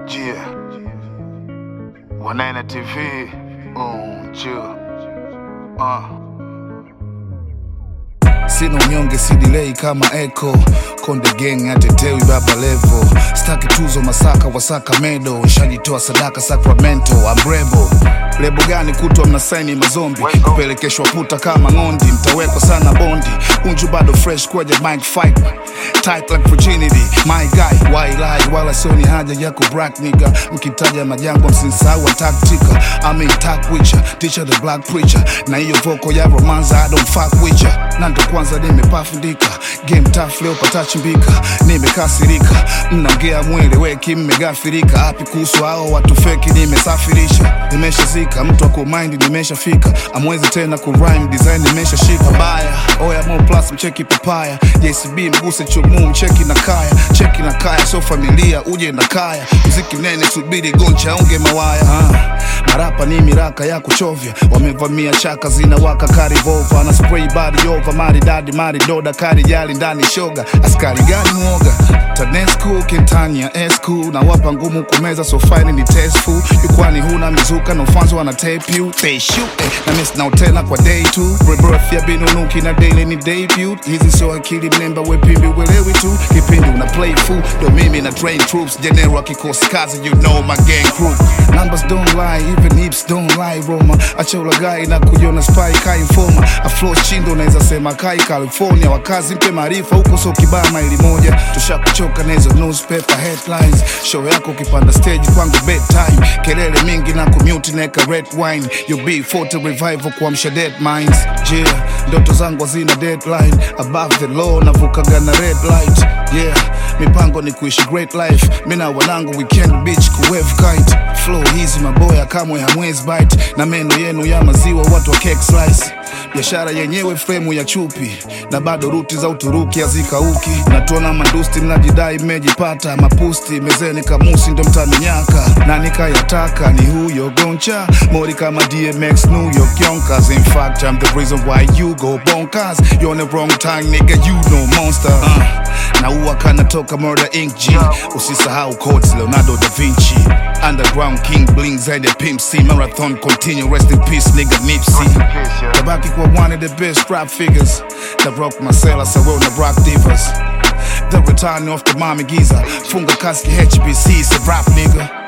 Yeah. Wanene TV. Um, chill. Uh. Sina unyonge si delay kama echo Konde gang atetewi baba levo Staki tuzo masaka wasaka medo Nshajitoa sadaka Sacramento Ambrebo Lebo gani kutwa mnasaini mazombi Kupelekeshwa puta kama ng'ondi Mtawekwa sana bondi Unju bado fresh kwaja mic fight Tight like virginity My guy why lie Wala sioni haja yako black nigga Mkitaja majangwa msinsahau taktika I'm in talk with ya Teacher the black preacher Na hiyo voko ya romanza I don't fuck with ya Na ndo kwanza nimepafundika Game tough leo patachimbika Nimekasirika Mnaongea mwele weki mmegafirika Hapi kuhusu hao watu feki nimesafirisha Nimeshazika mtu ako mind nimeshafika Amwezi tena kurhyme design nimeshashika Baya oya mo plus mcheki papaya JCB mguse chumu mcheki na kaya Cheki na kaya so familia uje na kaya Mziki nene subiri goncha unge mawaya ah. Marapa ni miraka ya kuchovya Wamevamia chaka zinawaka karivova Na spray body over maridadi maridoda kari jali ndani shoga Askari gani mwoga Tanesco Kentania esku na wapa ngumu kumeza so fine ni testful Yukwani huna mizuka no fans wana tape you They shoot eh, na miss now tena kwa day two Rebirth ya binunuki na daily ni debut Hizi so akili mnemba wepimbi welewi tu Kipindi una play fool ndo mimi na train troops General kikosi kazi you know my gang crew Numbers don't lie even hips don't lie Roma Acha ulagai na kujiona spy kai informa Aflo chindo naweza sema kai California Wakazi mpe maarifa huko so kibaa maili moja Tushakuchoka na hizo newspaper headlines Show yako ukipanda stage kwangu bedtime Kelele mingi na commute neka red wine You be 40 revival kuamsha dead minds Yeah, ndoto zangu hazina deadline Above the law navukaga na red light Yeah, mipango ni kuishi great life Mina wanangu weekend beach kuwave kite Flow hizi maboya kamwe hamwezi bite Na meno yenu ya maziwa watu wa cake slice biashara yenyewe fremu ya chupi na bado ruti za Uturuki hazikauki. Natuona mandusti mnajidai mmejipata mapusti mezeni kamusi ndo mtaninyaka na nikayataka ni huyo goncha mori kama DMX New York Yonkers. In fact I'm the reason why you go bonkers. You on the wrong time nigga you no monster uh, na uwa kanatoka Murder Inc G usisahau codes Leonardo da Vinci Underground King Bling zaidi ya Pimp C Marathon continue rest in peace nigga Nipsey Tabaki kwa one of the best rap figures that rock Marcella Sawell na rock divas The return of the mommy Giza Funga kaski HBC, it's a rap nigga